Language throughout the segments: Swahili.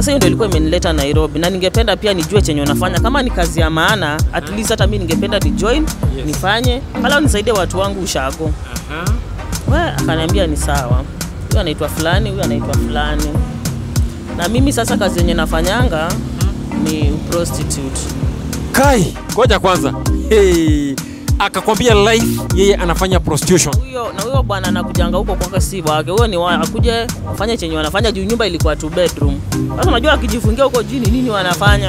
Sasa hiyo ndio ilikuwa imenileta Nairobi, na ningependa pia nijue chenye unafanya. Kama ni kazi ya maana, at least hata mimi ningependa ni join nifanye, wala nisaidie watu wangu ushago. We akaniambia ni sawa, huyu anaitwa fulani, huyu anaitwa fulani. Na mimi sasa kazi yenye nafanyanga ni prostitute. Kai, ngoja kwanza. Hey, akakwambia life yeye anafanya prostitution. huyo na huyo bwana anakujanga huko kwake si wake huyo ni wa, akuje afanye chenye wanafanya juu nyumba ilikuwa two bedroom sasa unajua akijifungia huko juu ni nini wanafanya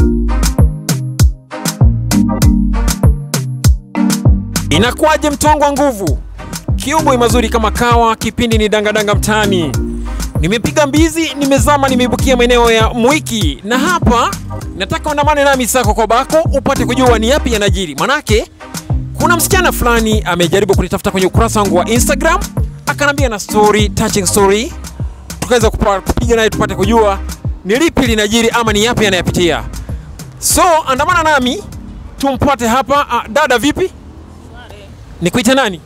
Inakuwaje mtongo wa nguvu? Kiumbo mazuri kama kawa, kipindi ni dangadanga mtaani. Nimepiga mbizi, nimezama, nimeibukia maeneo ya Mwiki, na hapa nataka uandamane nami sako kwa bako upate kujua ni yapi yanajiri. Manake kuna msichana fulani amejaribu kunitafuta kwenye ukurasa wangu wa Instagram, akanambia na story, touching story, tukaweza kupa- kupiga naye tupate kujua ni lipi linajiri ama ni yapi anayapitia. So andamana nami tumpate hapa. Ah, dada vipi? Nikuite nani?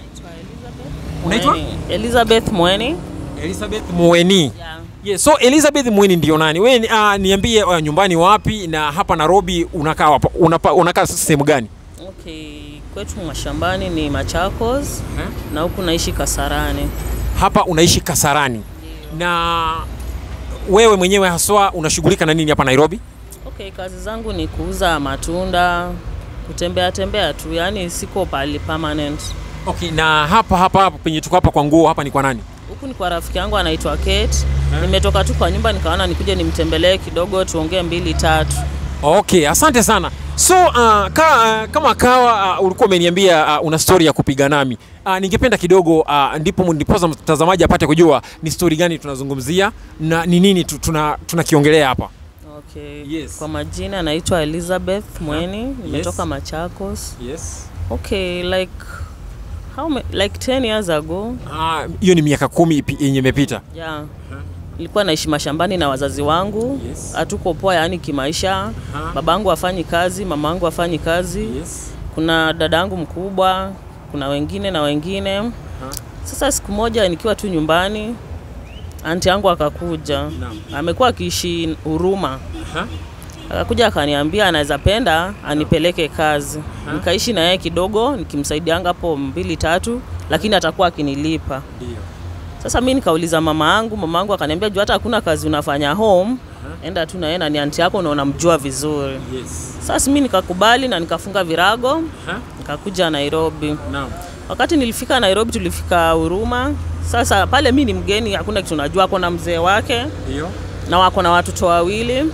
Unaitwa? Mweni. Elizabeth Mweni Elizabeth Mweni. yeah. Yeah, so Elizabeth Mweni ndio nani? Wewe ni- ah, niambie uh, nyumbani wapi na hapa Nairobi unakaa hapa unapa, unakaa sehemu gani? okay kwetu mashambani ni Machakos na huku naishi Kasarani Hapa unaishi Kasarani. Na wewe mwenyewe haswa unashughulika na nini hapa Nairobi? okay kazi zangu ni kuuza matunda kutembea tembea tu yani siko pali permanent Okay, na hapa hapa hapa penye tuko hapa kwa nguo hapa ni kwa nani? huku ni kwa rafiki yangu anaitwa Kate nimetoka tu kwa nyumba nikaona nikuje nimtembelee kidogo tuongee mbili tatu Okay, asante sana. So uh, ka, uh, kama kawa uh, ulikuwa umeniambia uh, una story ya kupiga nami. Uh, ningependa kidogo uh, ndipo ndiposa mtazamaji apate kujua ni story gani tunazungumzia na ni nini tu- tuna tunakiongelea hapa. Okay. Yes. Kwa majina naitwa Elizabeth Mweni, nimetoka Machakos. Yes. Okay, like how ma- like 10 years ago, Ah, hiyo ni miaka kumi ipi- yenye imepita. yeah. Nilikuwa naishi mashambani na wazazi wangu. Yes. Hatuko poa yani kimaisha. Babangu afanyi kazi, mamangu afanyi kazi. Yes. Kuna dadangu mkubwa, kuna wengine na wengine. Sasa siku moja nikiwa tu nyumbani, anti yangu akakuja. Naam. Amekuwa akiishi Huruma. Aha. akakuja akaniambia anaweza penda anipeleke kazi nikaishi na yeye kidogo nikimsaidianga hapo mbili tatu lakini atakuwa akinilipa Ndio. sasa mi nikauliza mama yangu mama yangu akaniambia juu hata hakuna kazi unafanya home enda tu na yeye na ni anti yako na unamjua vizuri Yes. sasa mi nikakubali na nikafunga virago Aha. nikakuja nairobi Naam. wakati nilifika nairobi tulifika huruma sasa pale mi ni mgeni hakuna kitu najua ako na mzee wake Ndio. na wako na watoto wawili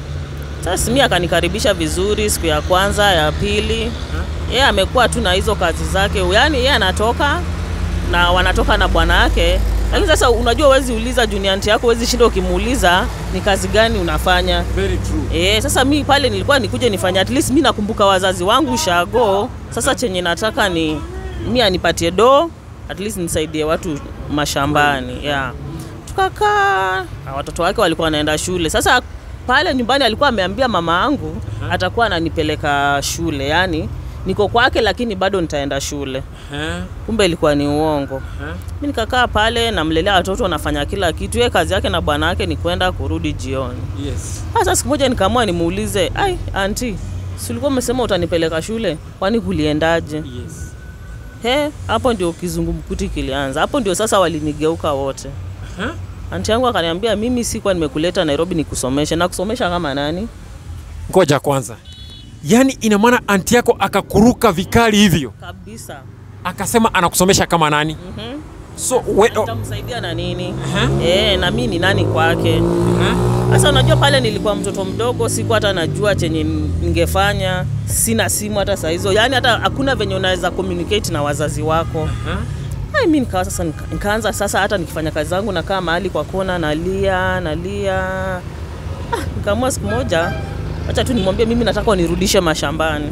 sasa mi akanikaribisha vizuri siku ya kwanza ya pili yeye amekuwa tu na hizo kazi zake yaani yeye anatoka na wanatoka na bwana yake lakini sasa unajua uwezi uliza junianti yako uwezi shinda ukimuuliza ni kazi gani unafanya Very true. E, sasa mi pale nilikuwa nikuje nifanye at least mi nakumbuka wazazi wangu shago sasa chenye nataka ni mi anipatie do at least nisaidie watu mashambani yeah. tukakaa na watoto wake walikuwa wanaenda shule sasa pale nyumbani alikuwa ameambia mama yangu atakuwa ananipeleka shule yani niko kwake lakini bado nitaenda shule Aha. kumbe ilikuwa ni uongo Aha. mi nikakaa pale namlelea watoto nafanya kila kitu ye kazi yake na bwana yake ni kwenda kurudi jioni Yes. sasa siku moja nikaamua nimuulize, ai anti, si ulikuwa umesema utanipeleka shule, kwani kuliendaje? Yes. He, hapo ndio kizungumkuti kilianza. Hapo ndio sasa walinigeuka wote. Aha. Anti yangu akaniambia, mimi sikuwa nimekuleta Nairobi nikusomeshe. Na kusomesha kama nani? Ngoja kwanza. Yaani ina maana anti yako akakuruka vikali hivyo, Kabisa. akasema anakusomesha kama nani? Mhm. So we, oh, Nitamsaidia na nini? Aha. Eh, na mimi ni nani kwake? Sasa unajua pale nilikuwa mtoto mdogo, siku hata najua chenye ningefanya, sina simu hata saa hizo, yaani hata hakuna venye unaweza communicate na wazazi wako. Ai, mi nikawa sasa nika, nikaanza sasa hata nikifanya kazi zangu nakaa mahali kwa kona nalia nalia. Ah, nikaamua siku moja acha tu nimwambie mimi nataka unirudishe mashambani.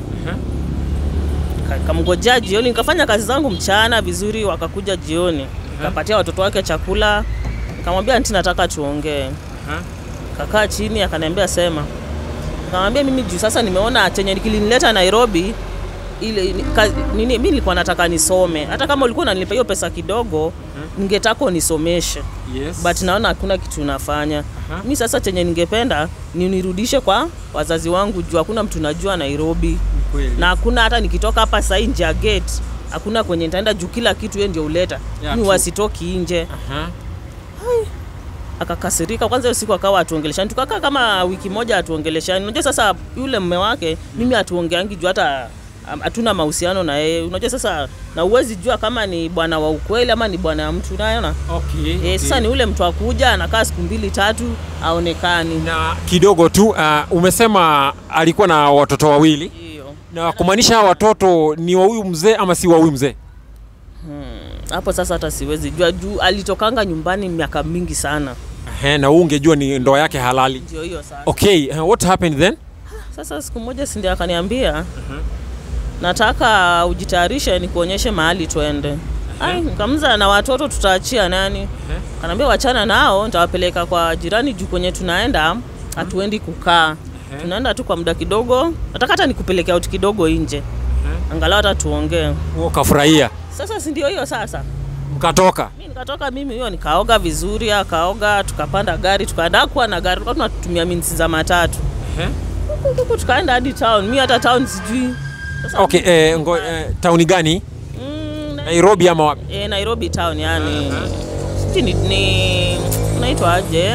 Ka- Kamngojea jioni, nikafanya kazi zangu mchana vizuri, wakakuja jioni, nikapatia watoto wake chakula, nikamwambia anti, nataka tuongee. Kakaa chini akaniambia sema. Nikamwambia mimi juu sasa nimeona chenye kilinileta Nairobi ile ni- kazi- nini mimi nilikuwa nataka nisome. Hata kama ulikuwa unanilipa hiyo pesa kidogo, ningetaka unisomeshe Yes. but naona hakuna kitu unafanya Aha. mi sasa chenye ningependa ni nirudishe kwa wazazi wangu juu hakuna mtu najua nairobi Kweli. na hakuna hata nikitoka hapa sahii nje ya gate hakuna kwenye nitaenda juu kila kitu yeye ndio uleta Yeah, mi true. wasitoki nje Aha. akakasirika kwanza hiyo siku akawa atuongeleshani tukakaa kama wiki moja atuongeleshani unajua sasa yule mme wake mimi atuongeangi juu hata um, hatuna mahusiano na yeye unajua sasa na uwezi jua kama ni bwana wa ukweli ama ni bwana ya mtu unaona Okay. e, okay. sasa ni ule mtu akuja anakaa siku mbili tatu aonekani na kidogo tu uh, umesema alikuwa na watoto wawili hiyo na kumaanisha hawa watoto ni wa huyu mzee ama si wa huyu mzee hapo sasa hata siwezi jua juu alitokanga nyumbani miaka mingi sana Ehe, na huu ungejua ni ndoa yake halali ndio hiyo sasa okay uh, what happened then Sasa siku moja si ndio akaniambia nataka ujitayarishe nikuonyeshe mahali twende. Ai, nikamza na watoto tutaachia nani? Kanaambia wachana nao, nitawapeleka kwa jirani juu kwenye tunaenda hatuendi kukaa. Tunaenda tu kwa muda kidogo. Nataka hata nikupeleke out kidogo nje. Angalau hata tuongee. ukafurahia Sasa si ndio hiyo sasa. mkatoka Mimi nikatoka mimi hiyo nikaoga vizuri, akaoga, tukapanda gari, tukaenda kuwa na gari, tulikuwa tunatumia minsi za matatu. Huku tukaenda hadi town. Mimi hata town sijui. Sasa okay eh, ngo, eh, tauni gani Mm, na- nairobi ama wapi eh, Nairobi town yani sijui ni, ni naitwa aje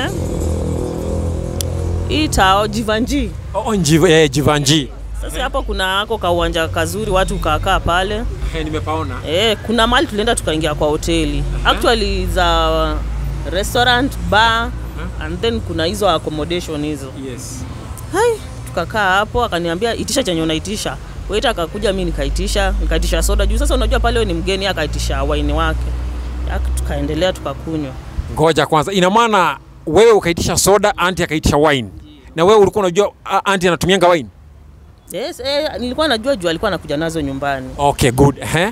hii tao Jivanji. oh, njiv, eh, jivanji Sasa hapo kuna ako kauwanja kazuri, watu kakaa pale eh, nimepaona eh, kuna mahali tulienda tukaingia kwa hoteli actually za restaurant bar and then kuna hizo accommodation hizo yes hai tukakaa hapo akaniambia itisha chenye unaitisha waita akakuja mi nikaitisha nikaitisha soda juu sasa unajua pale wewe ni mgeni akaitisha waini wake Ya, tukaendelea tukakunywa ngoja kwanza ina maana wewe ukaitisha soda anti akaitisha wine na wewe ulikuwa unajua a- anti anatumianga wine yes, eh, nilikuwa najua juu alikuwa anakuja nazo nyumbani okay good eh?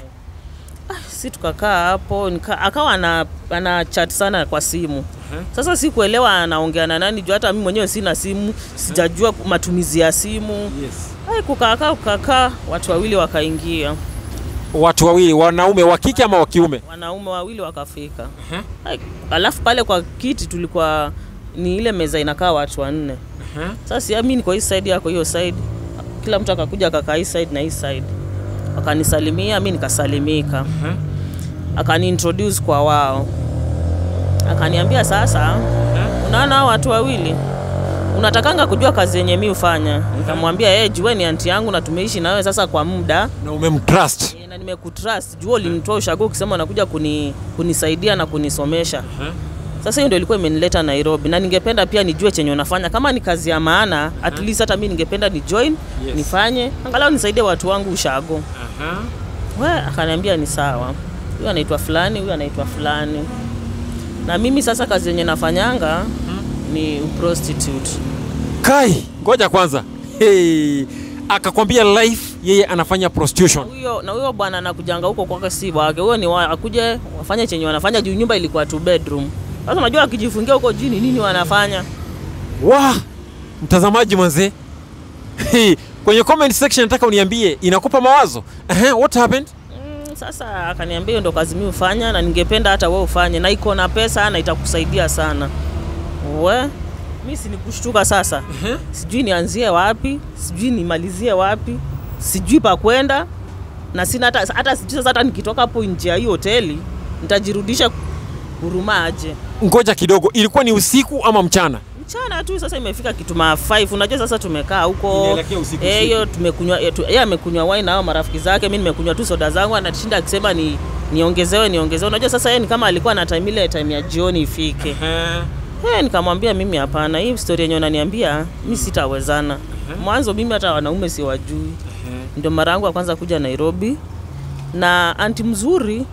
si tukakaa hapo nika, akawa ana, ana chat sana kwa simu sasa sikuelewa anaongea na nani juu hata mi mwenyewe sina simu sijajua matumizi ya simu yes. Ai, kukaakaa kukakaa watu wawili wakaingia watu wawili wanaume wa kike ama wa kiume wanaume wawili wakafika Ai, alafu pale kwa kiti tulikuwa ni ile meza inakaa watu wanne sasa ya mi niko hii side yako hiyo side kila mtu akakuja akakaa hii side na hii side akanisalimia mi nikasalimika akani introduce kwa wao akaniambia sasa unaona hao watu wawili unatakanga kujua kazi yenye mi hufanya nikamwambia hey, jue ni anti yangu na tumeishi na wewe sasa kwa muda na umemtrust Eh, na nimekutrust jua ulinitoa ushago ukisema unakuja kuni, kunisaidia na kunisomesha sasa hiyo ndio ilikuwa imenileta nairobi na ningependa pia nijue chenye unafanya kama ni kazi ya maana at least hata mi ningependa ni join Yes. nifanye angalau nisaidie watu wangu ushago we akaniambia ni sawa huyu anaitwa fulani huyu anaitwa fulani na mimi sasa kazi yenye nafanyanga ni prostitute kai ngoja kwanza hey. akakwambia life yeye anafanya prostitution huyo na huyo bwana anakujanga huko kwake si wake huyo ni wa, akuje wafanye chenye wanafanya juu nyumba ilikuwa two bedroom sasa unajua akijifungia huko jini nini wanafanya wa mtazamaji mwanzee hey. kwenye comment section nataka uniambie inakupa mawazo uh what happened mm, sasa akaniambia hiyo ndo kazi mi hufanya na ningependa hata we ufanye na iko na pesa na itakusaidia sana we mi si nikushtuka sasa sijui nianzie wapi sijui nimalizie wapi sijui pa kwenda na sina hata hata sijui sasa hata nikitoka hapo nje ya hii hoteli nitajirudisha huruma aje ngoja kidogo ilikuwa ni usiku ama mchana mchana tu sasa imefika kitu maa 5 unajua sasa tumekaa huko Inaelekea usiku, Eh, usiku. hiyo tumekunywa eh, tu- yeye amekunywa wine na hao marafiki zake mimi nimekunywa tu soda zangu anashinda akisema ni niongezewe niongezewe unajua sasa yeye ni kama alikuwa na time ile time ya jioni ifike eh nikamwambia mimi hapana hii story yenyewe unaniambia mi sitawezana mwanzo mimi hata wanaume siwajui ndio mara yangu ya kwanza kuja Nairobi na anti mzuri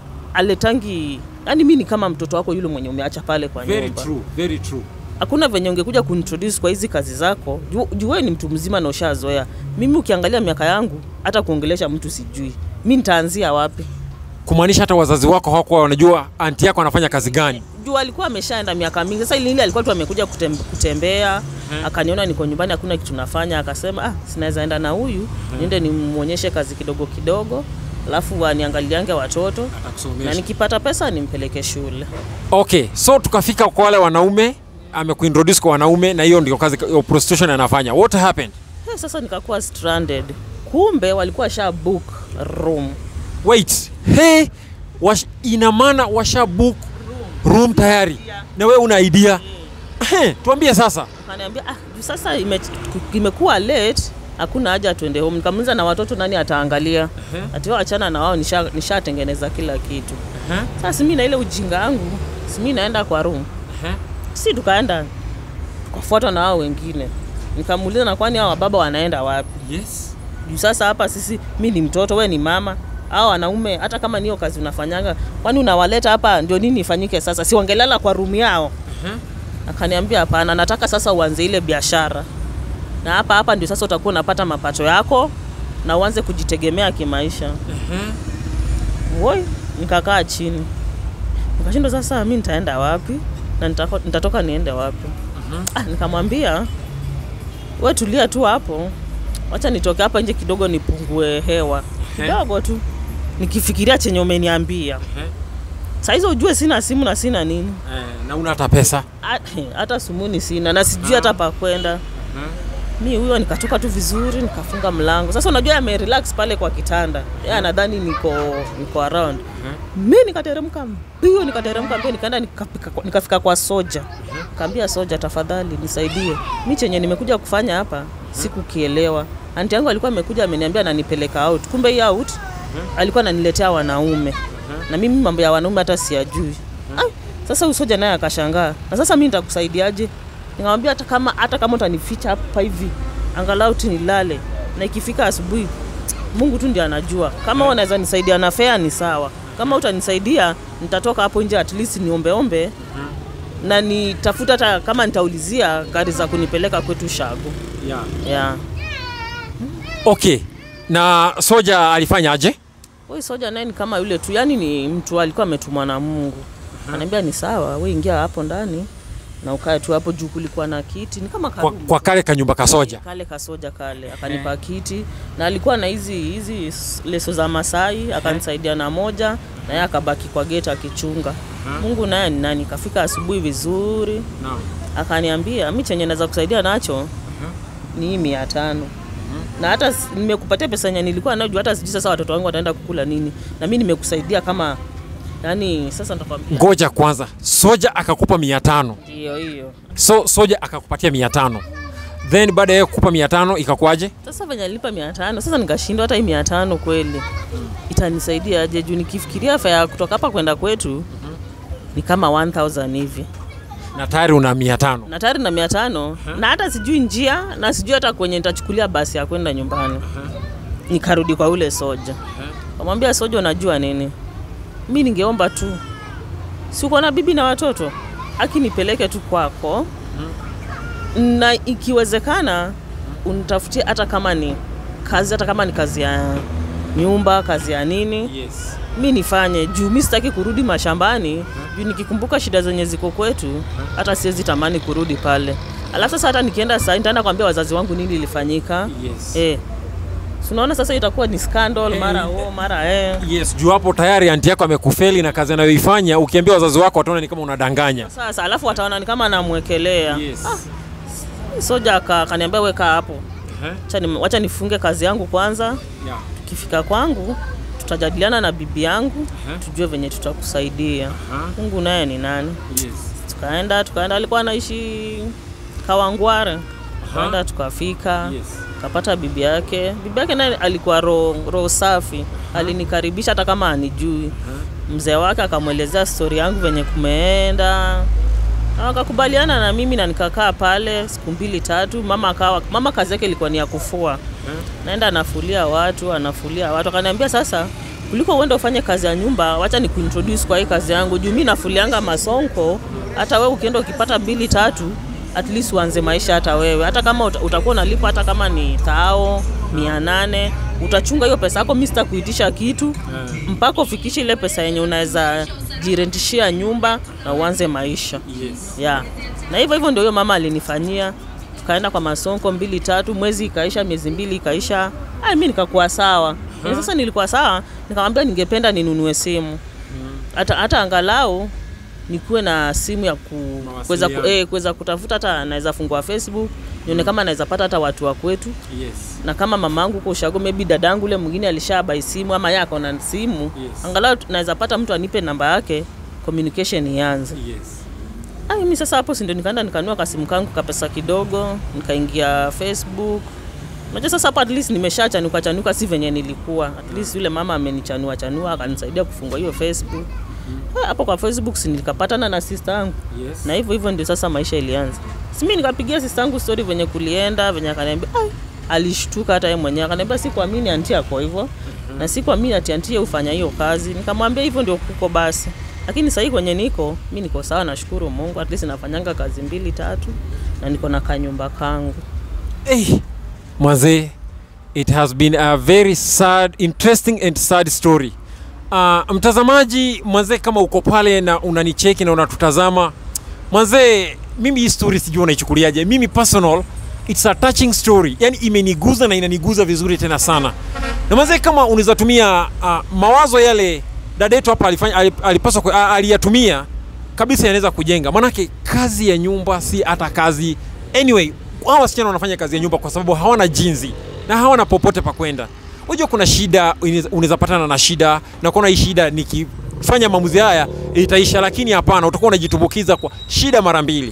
aletangi yani mi ni kama mtoto wako yule mwenye umeacha pale kwa very nyumba true very true hakuna venye ungekuja kuintroduce kwa hizi kazi zako juu juu wewe ni mtu mzima na ushazoea mimi ukiangalia miaka yangu hata kuongelesha mtu sijui mi nitaanzia wapi kumaanisha hata wazazi wako hawakuwa wanajua anti yako anafanya kazi gani juu alikuwa ameshaenda miaka mingi sasa ile ile alikuwa tu amekuja kutem, kutembea akaniona niko nyumbani hakuna kitu nafanya akasema ah, sinaweza enda na huyu niende nimwonyeshe kazi kidogo kidogo alafu aniangaliange watoto na Atakusomesha. nikipata pesa nimpeleke shule. Okay, so tukafika kwa wale wanaume, amekuintroduce kwa wanaume na hiyo ndio kazi ya prostitution anafanya. What happened? He, sasa nikakuwa stranded. Kumbe walikuwa sha book room. Wait, hey, wash, ina maana washa book room tayari na wewe una idea? He, tuambie sasa. Akaniambia ah, juu sasa ime, imekuwa late hakuna haja tuende home. Nikamuuliza na watoto nani ataangalia? Ati wao achana na wao nisha- nishatengeneza kila kitu. Sasa mimi na ile ujinga wangu, si mimi naenda kwa room. Si tukaenda tukafuatwa na wao wengine. Nikamuuliza na kwani hao baba wanaenda wapi? Yes. Juu sasa hapa sisi, mi ni mtoto, we ni mama au wanaume, hata kama niyo kazi unafanyanga, kwani unawaleta hapa ndio nini ifanyike sasa? Si wangelala kwa rumu yao? Akaniambia hapana, nataka sasa uanze ile biashara, na hapa hapa ndio sasa utakuwa unapata mapato yako na uanze kujitegemea kimaisha. Woi, nikakaa chini nikashindwa, sasa mi nitaenda wapi na nitako- nitatoka niende wapi? Ah, nikamwambia we tulia tu hapo, wacha nitoke hapa nje kidogo nipungue hewa kidogo tu, nikifikiria chenye umeniambia. Saa hizo ujue sina simu na sina nini, na una hata pesa. Ha- hata sumuni sina na sijui hata pa kwenda. Mi huyo nikatoka tu vizuri, nikafunga mlango. Sasa unajua amerelax pale kwa kitanda, yeye anadhani niko niko around. Mi nikateremka mbio, nikateremka mbio, nikaenda nikafika kwa- nikafika kwa soja, kaambia soja, tafadhali nisaidie, mi chenye nimekuja kufanya hapa sikukielewa. Anti yangu alikuwa amekuja ameniambia ananipeleka out, kumbe hii out alikuwa ananiletea wanaume na mimi mambo ya wanaume hata siyajui. Ai, Sasa huyu soja naye akashangaa, na sasa mi nitakusaidiaje? Nikamwambia hata kama hata kama utanificha hapa hivi, angalau tu nilale, na ikifika asubuhi Mungu tu ndiye anajua. Kama wewe unaweza nisaidia na fea ni sawa, kama utanisaidia nitatoka hapo nje at least niombeombe na nitafuta hata kama nitaulizia gari za kunipeleka kwetu Shago. Yeah. Yeah. Okay. Na soja alifanya aje? Huyu soja naye ni kama yule tu, yani ni mtu alikuwa ametumwa na Mungu. Ananiambia ni sawa, we ingia hapo ndani na ukae tu hapo juu, kulikuwa na kiti, ni kama Kwa, karumu. kwa kale kanyumba kasoja. kale kasoja kale akanipa kiti na alikuwa na hizi hizi s- leso za Masai akanisaidia na moja na yeye akabaki kwa gate akichunga. Mungu naye ni nani, kafika asubuhi vizuri akaniambia mi chenye naweza kusaidia nacho ni hii mia tano na hata s- nimekupatia pesa yenye nilikuwa nayo juu hata sijui sasa watoto wangu wataenda kukula nini, na mi nimekusaidia kama yani, sasa nitakwambia Ngoja kwanza. Soja akakupa mia tano. hiyo hiyo. So soja akakupatia mia tano. Then baada ya kukupa mia tano ikakuwaje? Sasa venye alilipa mia tano sasa nikashindwa hata hii mia tano kweli itanisaidia aje? Juu nikifikiria fare ya kutoka hapa kwenda kwetu ni kama 1000 hivi Na tayari una mia tano. na tayari na mia tano na hata sijui njia na sijui hata kwenye nitachukulia basi ya kwenda nyumbani. Nikarudi kwa ule soja, kamwambia soja, unajua nini, mi ningeomba tu, si uko na bibi na watoto, akinipeleke tu kwako na ikiwezekana unitafutie hata kama ni kazi, hata kama ni kazi ya nyumba, kazi ya nini, Yes. mi nifanye juu mi sitaki kurudi mashambani juu nikikumbuka shida zenye ziko kwetu hata siwezi tamani kurudi pale alafu sasa hata nikienda saa nitaenda kuambia wazazi wangu nini ilifanyika Yes. eh. Si unaona sasa itakuwa ni scandal mara o mara eh. Yes, juu hapo tayari anti yako amekufeli na kazi anayoifanya, ukiambia wazazi wako wataona ni kama unadanganya. Sasa alafu wataona ni kama namwekelea Yes. soja aka- akaniambia weka hapo Wacha ni- wacha nifunge kazi yangu kwanza Yeah. tukifika kwangu tutajadiliana na bibi yangu tujue venye tutakusaidia mungu naye ni nani Yes. tukaenda tukaenda alikuwa anaishi kawangware tukaenda tukafika Yes. kapata bibi yake bibi yake naye alikuwa roho roho safi alinikaribisha hata kama anijui mzee wake akamwelezea stori yangu venye kumeenda na wakakubaliana na mimi na nikakaa pale siku mbili tatu mama akawa mama kazi yake ilikuwa ni ya kufua naenda anafulia watu anafulia watu akaniambia sasa kuliko uende ufanye kazi ya nyumba wacha ni kuintroduce kwa hii kazi yangu juu mi nafulianga masonko hata wewe ukienda ukipata mbili tatu at least uanze maisha hata wewe hata kama uta, utakuwa unalipa hata kama ni tao mia nane utachunga hiyo pesa yako mi sitakuitisha kitu mpaka ufikishe ile pesa yenye unaweza jirentishia nyumba na uanze maisha Yes. ya na hivyo hivyo ndio huyo mama alinifanyia tukaenda kwa masonko mbili tatu mwezi ikaisha miezi mbili ikaisha Ai, mi nikakuwa sawa Eh, sasa nilikuwa sawa nikamwambia ningependa ninunue simu hata hata angalau nikuwe na simu ya ku- kuweza ku, Mawasiliano. eh, kuweza kutafuta hata naweza fungua facebook nione kama naweza pata hata watu wa kwetu yes. na kama mamangu kwa ushago maybe dadangu ule mwingine alishabai simu ama yeye ako na simu Yes. angalau tu- naweza pata mtu anipe namba yake communication ianze Yes. Ah, mimi sasa hapo si ndio nikaenda nikanua kasimu kangu kapesa kidogo nikaingia facebook Unajua sasa hapo at least nimeshachanuka chanuka si venye nilikuwa at least yule mama amenichanua chanua akanisaidia kufungua hiyo facebook Ah, hapo kwa facebook si nikapatana na sister yangu Yes. na hivyo hivyo ndio sasa maisha ilianza simi nikapigia sister yangu story venye kulienda venye akaniambia "Ai, alishtuka hata yeye mwenyewe akaniambia sikuamini anti yako hivyo na sikuamini ati anti yeye hufanya hiyo kazi nikamwambia hivyo ndio kuko basi lakini sahii kwenye niko mi niko sawa nashukuru mungu at least nafanyanga kazi mbili tatu na niko na kanyumba kangu Hey, Mwaze, it has been a very sad, interesting and sad story. Uh, mtazamaji Mwaze, kama uko pale na unanicheki na unatutazama Mwaze, mimi hii story sijui unaichukuliaje. Mimi personal it's a touching story, yani imeniguza na inaniguza vizuri tena sana. Na Mwaze, kama unaweza tumia uh, mawazo yale dada yetu hapa alifanya alip- alipaswa ku- a- aliyatumia kabisa yanaweza kujenga, maanake kazi ya nyumba si hata kazi. Anyway, hawa wasichana wanafanya kazi ya nyumba kwa sababu hawana jinsi na hawana popote pa kwenda. Unajua kuna shida, unaweza- unaweza patana na shida na kuona hii shida nikifanya maamuzi haya itaisha, lakini hapana, utakuwa unajitumbukiza kwa shida mara mbili.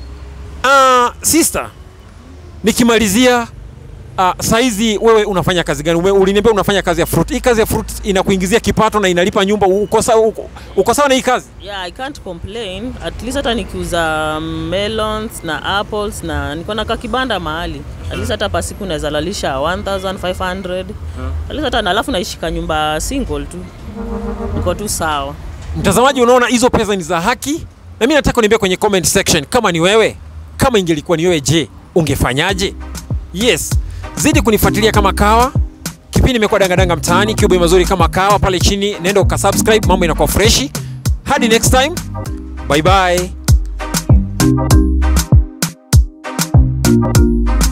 Uh, sister, nikimalizia uh, saizi wewe unafanya kazi gani? Ume- Uliniambia unafanya kazi ya fruit. Hii kazi ya fruit inakuingizia kipato na inalipa nyumba. Uko sawa, uko, uko sawa na hii kazi? yeah i can't complain at least hata nikiuza melons na apples na niko na kakibanda mahali at least hata pa siku naweza lalisha 1500 at least hata na alafu naishika nyumba single tu niko tu sawa Mtazamaji, unaona hizo pesa ni za haki, na mimi nataka uniambia kwenye comment section kama ni wewe, kama ingelikuwa ni wewe, je, ungefanyaje? Yes, zidi kunifuatilia kama kawa. Kipindi imekuwa dangadanga mtaani, kiubo mazuri kama kawa pale chini, nenda ukasubscribe, mambo inakuwa freshi. Hadi next time, bye bye.